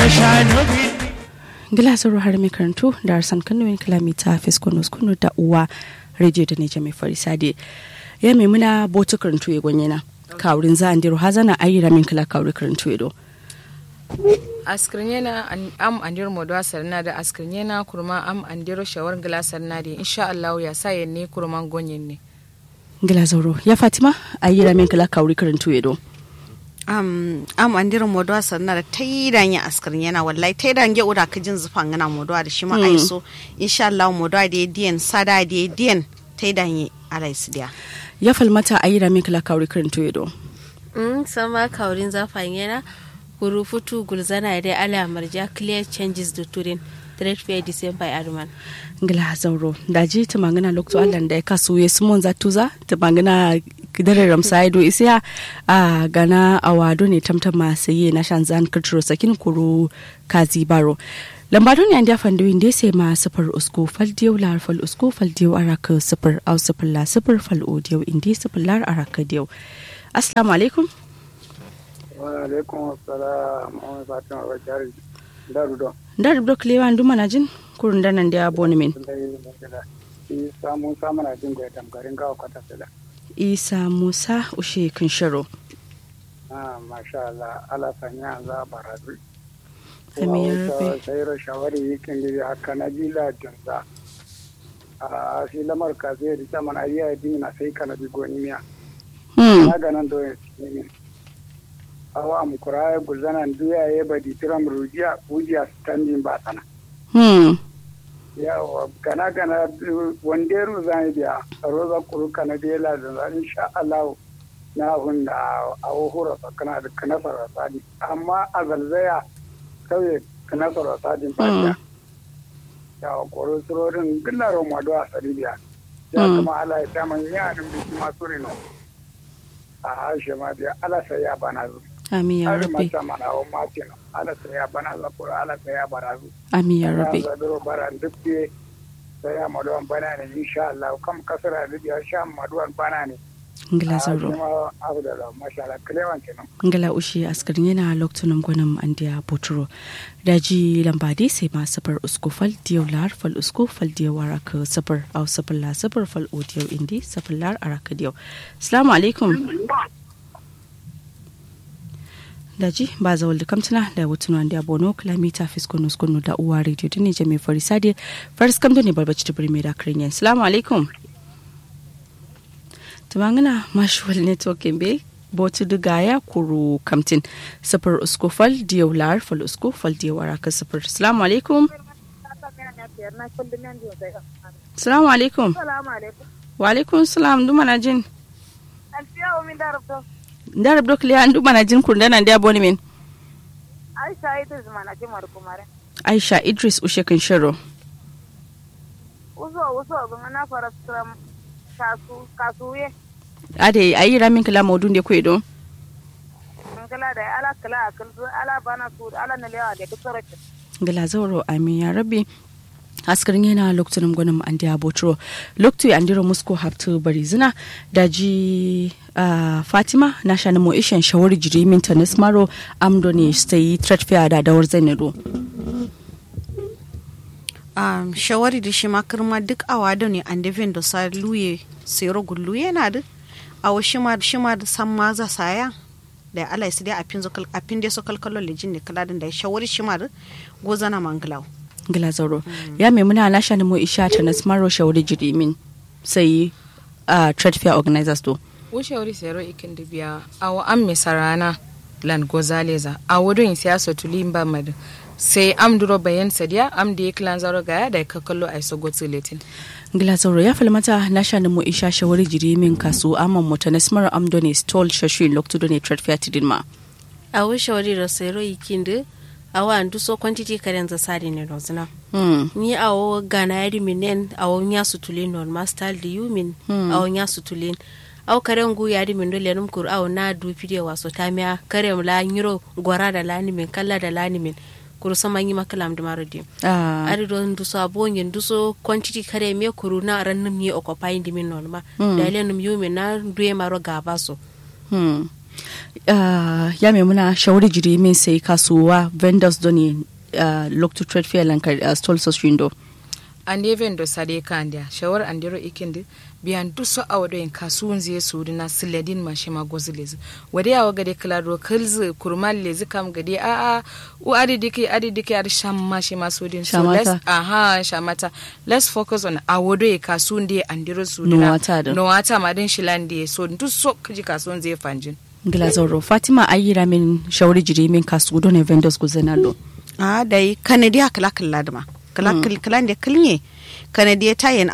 gilasar har mai karantu da arsan kanuwin kilomita fiskunus kunu da uwa rediyo da ne mai farisade ya mai muna botu karantu ya gwanye na kawurin za a ndiro hazana ayyira min kila kawuri karantu ya do askirnyena am andir modwa sarna da askirnyena kurma am andiro shawar gila sarna da insha Allah ya sa yanne kurman gonyen ne gilazauro ya fatima ayyira min kila kawuri karantu ya do am am andirin modwa sanna da taidan ya askarin yana wallahi taidan ge ura ka jin zufan gana modwa da shi ma aiso insha Allah modwa da diyan sada da diyan taidan ya alaisu dia ya falmata ayyira min kila kawuri karantu ya do mm sama kaurin zafan yana kuru futu gulzana da ala marja clear changes da turin trade fair december arman ngila zauro da ji ta mangana lokto allan da ya kasu ya sumon za tuza ta mangana kidare ramsa ido isiya a gana awado ne tamtama saye na shan zan kirtiro sakin kuru kazi baro lambado ne an dafa da winde sai ma sifar usko fal diyau lar fal usko fal diyau araka sifar au sifar la sifar fal o diyau indi sifar lar araka diyau assalamu alaikum wa alaikum assalam wa fatima wa jari daru do daru do klewa nduma na jin kurun danan da boni min isa musa mana jin da tamgarin gawa kwata sila isa musa ushe kinshiro ah masha Allah ala sanya za baradu Amin ya rabbi. sai ra shawari yikin gidi haka na bila jinza a shi lamar ka zai rita mana iya dina sai kana bi goni miya hmm na ganan do ne awa mu kuraya gulzanan duya ya badi tiram rujiya ujiya standing ba sana hmm yawa gana gana wanda ru zan biya roza kuru kana da yala da zan insha Allah na hun da a hura kana da kana fara sadi amma a zalzaya kauye kana fara sadi ba ya yawa koro surorin gillaro madu a saribiya ya kuma ala ya taman ya nan biki masu rino a harshe ma biya ala sai ya bana zu amin ya har rabbi mata mana wa matin ala sai ya bana za kuro ala sai ya bara zu amin ya rabbi Ya zaduro bara duk biye sai ya maduwan bana ne insha Allah kam kasara da biya sha maduwan bana ne ngila a zauro kuma abu da la masha Allah kilewan kenan ngala ushi askarin yana loktunan gwanin andiya boturo daji lambadi sai ma safar usko fal diyau lar fal usko fal diyau araka safar au safar la safar fal o diyau indi safar lar araka diyau assalamu alaikum daji ba za walda kamtuna da wutunu andiya bono kilomita fiskono skono da uwa radio dini jami farisade faris kamdo ne barbaci tibiri mai da kirin assalamu alaikum tumangana mashwal networking be botu duga ya kuru kamtin safar usko fal diyau lar fal usko fal diyau araka safar assalamu alaikum assalamu alaikum wa alaikum salam duma na jin ndarab dok liya duma na jin kun dana ndiya boni min Aisha Idris mana ji kumare. aisha idris ushe kan shiro Uso uso bin na fara tram kasu kasuye. ade ayi ramin kala maudun de kwedo Mun kala da ala kala akal ala bana su ala na lewa da duk sarki. ngala zauro amin ya rabbi askarin yana lokacin gwanin an da botro lokacin an dira musko haftu bari zina da ji ah, fatima na shani mo ishen shawari jiri min tanis maro amdo ne sai threat fair da dawar zainado um, shawari da shi makirma duk awa da ne an devin da sa luye sero gullu yana da awa shi ma shi ma da san ma za saya da ala isi dai apin zo kal apin dai so kalkalo lejin ne kaladin da shawari shi ma da gozana manglaw ngala zauro ya mai muna na shani mo isha tanis maro shawari jiri min sai ah, threat fair organizers do wuce wuri sero ikin da biya awa an mi sarana lan gozaleza a wurin siyasa tulin ba madu sai am duro bayan sadiya am da ya kilan zaro gaya da ka kallo a iso gotsi letin ngila zauro ya falmata na shani mo isha shawari jiri min kasu amman mo tanis maro amdo ne stall shashi lokacin ne threat fair tidin ma a wishe wari da sero ikinde awa andu so quantity karen za sari ne rozna hmm. ni awo gana yari minen awo nya sutulin non master di yumin awo nya sutulin aw karen gu yari min dole num kur aw na du pide waso tamia kare la nyiro gwara da lani min kala da lani min kuru sama yi makalam da marodi ah. ari don duso abonye duso quantity kare me kuru na ran num ye occupy di min non ma da ile num yumin na duye maro gaba so hmm. uh, ya mai muna shawari jiri min sai kasuwa vendors doni uh, look to trade fair lankar uh, stall so shindo ande vendo sade kandia shawar andero ikindi biyan duso awado en kasuun zai suri na siladin ma shi ma gozi lezi wade yawa gade klaro kalzi kurmal lezi kam gade a a u adi diki adi diki adi sham ma shi ma sudin so Shamata. let's aha shamata let's focus on awado e kasuun de andero suri No na wata da. no wata ma din shilande so duso kaji kasuun zai fanjin Glazoro Fatima ayira min shawari jiri min kasu doni vendors guzenalo a da yi kanadi a kala kala da ma kala kala da kilnye kanadi ta yin